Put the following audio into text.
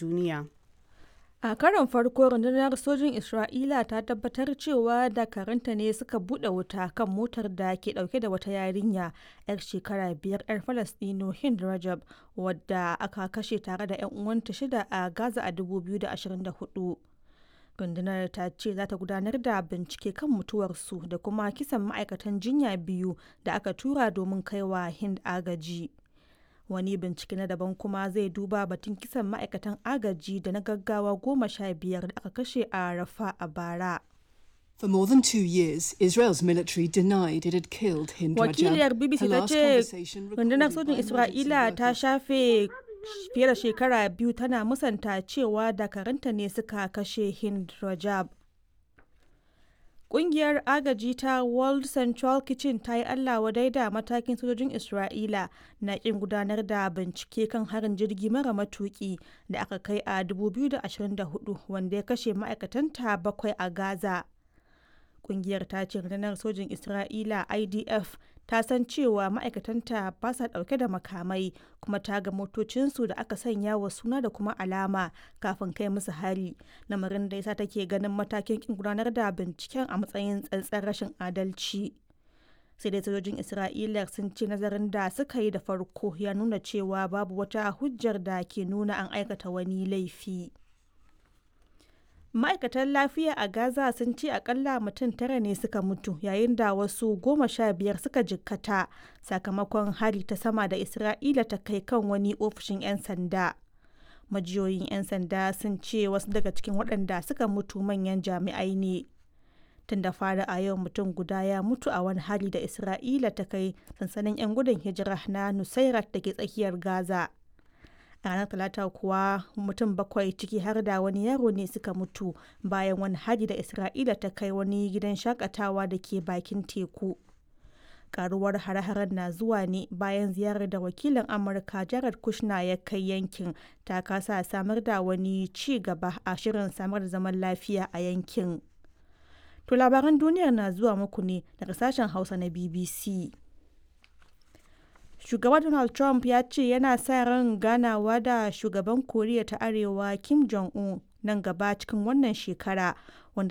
duniya. A karon farko rundunar sojin Isra'ila ta tabbatar cewa dakaranta ne suka buɗe wuta kan motar da ke ɗauke da wata yarinya 'yar shekara biyar 'yar Falastino Hind Rajab wadda aka kashe tare da 'yan uwanta shida a Gaza a 2024. Rundunar ta ce za ta gudanar da bincike kan mutuwarsu da kuma kisan ma'aikatan jinya biyu da aka tura domin kaiwa Hind agaji. wani bincike na daban kuma zai duba batun kisan ma'aikatan agaji da na gaggawa goma sha biyar da aka kashe a rafa a bara For more than two years, Israel's military denied it had killed Hind wakiliyar Rajab. bbc Her ta last ce conversation rundunar recorded sojin by emergency isra'ila ta workers. shafe fiye da shekara biyu tana musanta cewa dakaranta ne suka kashe hind rajab Ƙungiyar agaji ta World Central Kitchen ta yi Allah wadai da matakin sojojin Isra'ila na ƙin gudanar da bincike kan harin jirgi mara matuƙi da aka kai a 2024 wanda ya kashe ma'aikatanta bakwai a Gaza. Ƙungiyar ta ce rundunar sojin Isra'ila IDF ta san cewa ma'aikatanta ba sa ɗauke da makamai kuma ta ga motocinsu da aka sanya wa suna da kuma alama kafin kai musu hari lamarin da yasa take ganin matakin kin gudanar da binciken a matsayin tsantsar rashin adalci sai dai sojojin isra'ila sun ce nazarin da suka yi da farko ya nuna cewa babu wata hujjar da ke nuna an aikata wani laifi ma'aikatan lafiya a gaza sun ce akalla mutum tara ne suka mutu yayin da wasu goma sha biyar suka jikkata sakamakon hari ta sama da isra'ila ta kai kan wani ofishin 'yan sanda majiyoyin 'yan sanda sun ce wasu daga cikin waɗanda suka mutu manyan jami'ai ne tun da fara a yau mutum guda ya mutu a wani hari da isra'ila ta kai sansanin 'yan gudun hijira na nusairat da ke tsakiyar gaza a ranar talata kuwa mutum bakwai ciki har da wani yaro ne suka mutu bayan wani hari da isra'ila ta kai wani gidan shakatawa da ke bakin teku karuwar hare-haren na zuwa ne bayan ziyarar da wakilin amurka jared kushner ya kai yankin ta kasa samar da wani ci gaba a shirin samar da zaman lafiya a yankin to labaran duniyar na zuwa muku ne daga sashen hausa na bbc shugaba donald trump ya ce yana sa ran ganawa da shugaban koriya ta arewa kim jong-un nan gaba cikin wannan shekara wanda